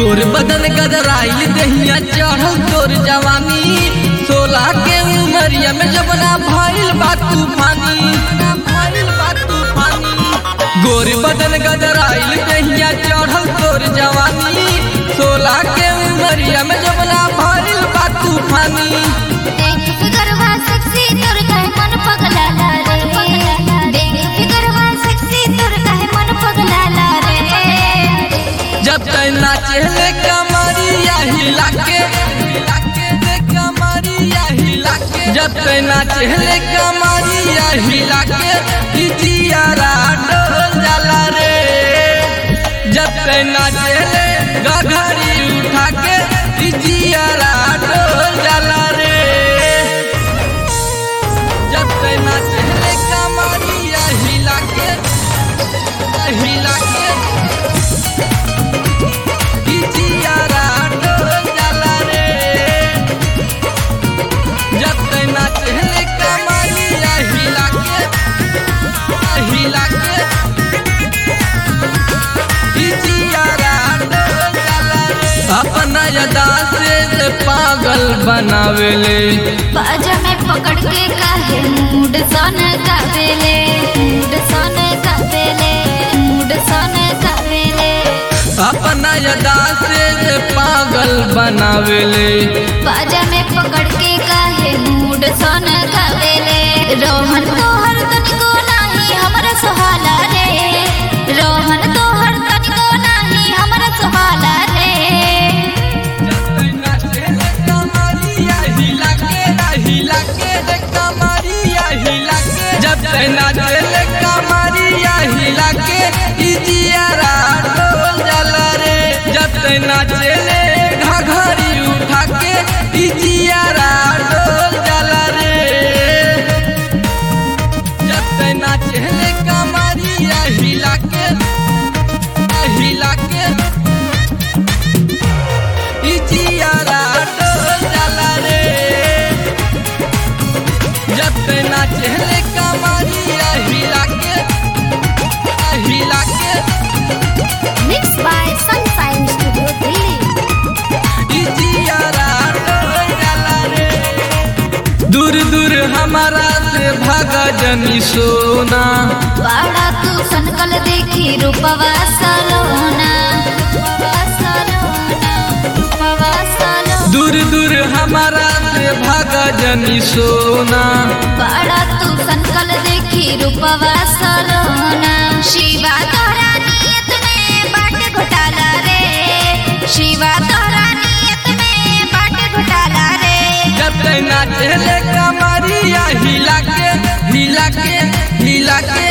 गोर बदन गदराइल दहिया चढ़ल तोर जवानी सोलह के उमरिया में जबना भइल बा तूफानी भइल बा तूफानी गोर बदन गदराइल दहिया चढ़ल तोर जवानी सोलह के उमरिया में जबना भइल बा तूफानी देख फिगरवा सेक्सी तोर काहे मन पगलाला रे देख फिगरवा सेक्सी तोर काहे मन पगलाला रे जब तक नाचे कमरिया हिला के कमरिया हिला के जब तक नाचे कमरिया हिला के जियारा डोल जाला रे जब तक नाचे गघरी उठा के जियारा डोल जाला रे जब तक नाचे कमरिया हिला के हिला के जियारा डोल जाला रे जब तक नाचे कमरिया हिला के हिला के जियारा डोल जाला रे अपना यदा से से पागल बनावेले बाजा में पकड़ के काहे मूड सन कावेले मूड सन कावेले मूड सन कावेले अपना यदा से से पागल बनावेले बाजा में पकड़ के काहे मूड सन कावेले रोहन तोहर तनिको नाही हमरा सुहाला रे रोहन तोहर तनिको नाही हमरा सुहाला रे जब तक नाचे कमरिया हिला के जियारा डोल जाला रे जब तक नाचे घघरी उठा के जियारा डोल जाला रे जब तक नाचे कमरिया हिला के हिला के जियारा डोल जाला रे जब तक नाचे कमरिया हिला के हिला के mix by sunshine studio Delhi जियारा डोल जाला रे दूर दूर हमारा से भागा जनी सोना बाड़ा तू सनकल देखी रूपवा सलोना रूपवा सलोना रूपवा सलोना दूर दूर हमारा से भागा जनी सोना बाड़ा तू सनकल देखी रूपवा सलोना शिवा तोरा नियत में बाट घोटाला रे शिवा तोरा नियत में बाट घोटाला रे जब तक नाचे कमरिया हिला के हिला के हिला के